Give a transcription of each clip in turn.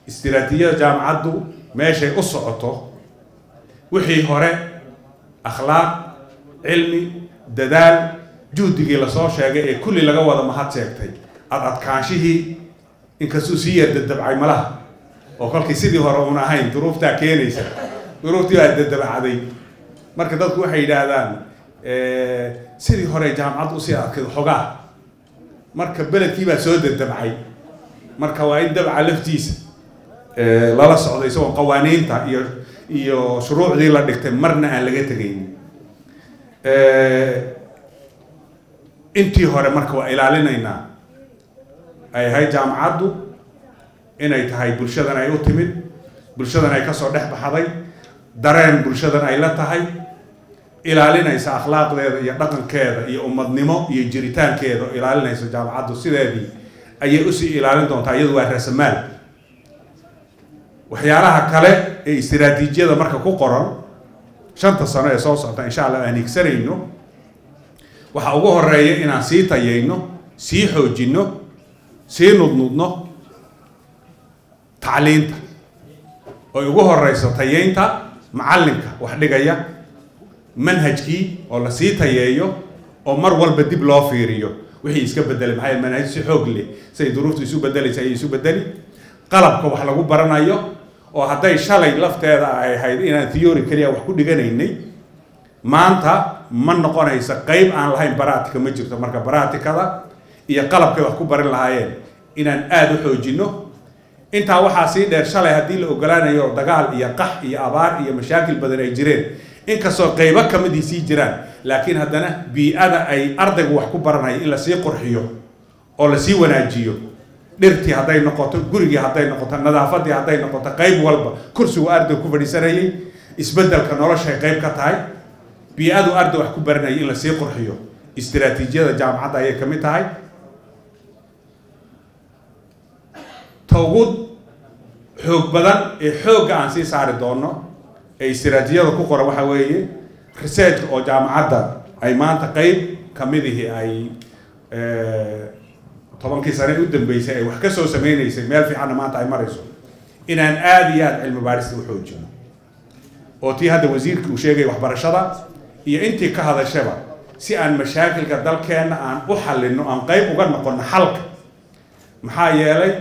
istiraatiijiyada jaamacaddu meeshay u socoto wixii hore akhlaaq cilmi dadaal juhdigii lasoo sheegay ee kulli laga wada mahad sheegtay ad adkaanshihii inkastuu sii yar dadabcay malaha oo kolkii sidii hore uun ahayn duruuftaa keenaysa duruuftii baa dadabacday marka dadku waxay yidhaahdaan sidii hore jaamacaddu usii adkayd xogaa marka beledkii baa soo dadabcay marka waa in dabca laftiisa lala socdo isagoo qawaaniinta iyo iyo shuruucdii la dhigtay marna aan laga tegaynin intii hore marka waa ilaalinaynaa ay ahayd jaamacaddu inay tahay bulshadan ay u timid bulshadan ay kasoo dhex baxday dareen bulshadan ay la tahay ilaalinaysa akhlaaqdeeda iyo dhaqankeeda iyo ummadnimo iyo jiritaankeeda oo ilaalinaysa jaamacaddu sideedii ayay usii ilaalin doontaa iyadu waa raasamaal waxyaalaha kale ee istiraatiijiyada marka ku qoran shanta sano ee soo socta insha allah aan higsanayno waxaa ugu horeeya inaan sii tayayno sii xoojinno sii nudnudno tacliinta oy ugu horeyso tayeynta macallinka wax dhigaya manhajkii oo lasii tayeeyo oo mar walba dib loo fiiriyo wixii iska bedelay maxaa manhaj si xoog leh siay duruuftu isu bedelaysa ayay isu bedeli qalabka wax lagu baranayo oo hadday shalay lafteeda ay ahayd inaan theory keliya wax ku dhiganaynay maanta ma noqonaysa qeyb aan lahayn baratika ma jirto marka baratikada iyo qalabkay wax ku barin lahaayeen inaan aada u xoojino intaa waxaa sii dheer shalay haddii la ogolaanayo dagaal iyo qax iyo abaar iyo mashaakil badan ay jireen inkastoo qeybo kamidii sii jiraan laakiin haddana bii-ada ay ardaygu wax ku baranaya in lasii qurxiyo oo lasii wanaajiyo dhirtii hadday noqoto gurigii hadday noqoto nadaafadii hadday noqoto qeyb walba kursigu arday ku fadhiisanayay isbedelka noloshay qeyb ka tahay bii-adu arday wax ku baranayay in lasii qurxiyo istiraatiijiyada jaamacadda ayay kamid tahay tawgud xoog badan ee xoogga aan sii saari doono ee istiraatiijiyada ku qoran waxaa weeye researchka oo jaamacadda ay maanta qeyb kamidihii ay tobankii sane u dambeysay ay wax ka soo sameynaysay meel fiicanna maanta ay marayso inaan aada iyo aada cilmi baarista u xoojino oo tii hadda wasiirka uu sheegay waxbarashada iyo intii ka hadashaba si aan mashaakilka dalkeenna aan u xalino aan qeyb uga noqono xalka maxaa yeelay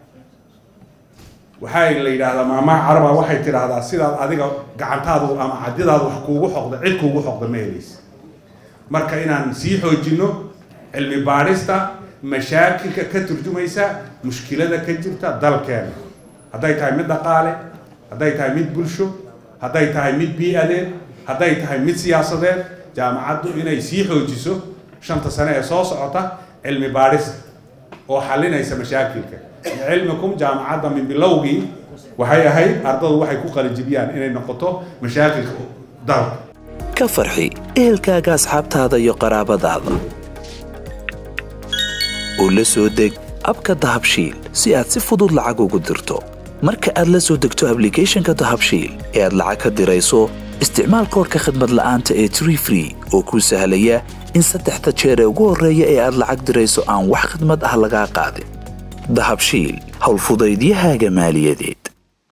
waxaa la yidhaahdaa maamaha caraba waxay tidhaahdaa sidaad adiga gacantaadu ama cadidaadu wax kuugu xoqda cid kuugu xoqda ma helaysa marka inaan sii xoojino cilmi baadhista mashaakilka ka turjumaysa mushkilada ka jirta dalkeena hadday tahay mid dhaqaale hadday tahay mid bulsho hadday tahay mid bii-adeed hadday tahay mid siyaasadeed jaamacaddu inay sii xoojiso shanta sane ee soo socota cilmi baadhista oo xalinaysa mashaakilka cilmikum jaamacadda min bilowgii waxay ahayd ardadu waxay ku qalijibiyaan inay noqoto mashaakilka dalka ka farxi ehelkaaga asxaabtaada iyo qaraabadaada oo la soo deg abka dahabshiil si aad si fudud lacag ugu dirto marka aad la soo degto ablicathonka dahabshiil ee aad lacag ka dirayso isticmaal koorka khadmad la'aanta ee tree free oo kuu sahlaya in saddexda jeer ee ugu horreeya ee aad lacag dirayso aan wax khidmad ah lagaa qaadin dahabshiil howlfudaydiyahaaga maaliyadeed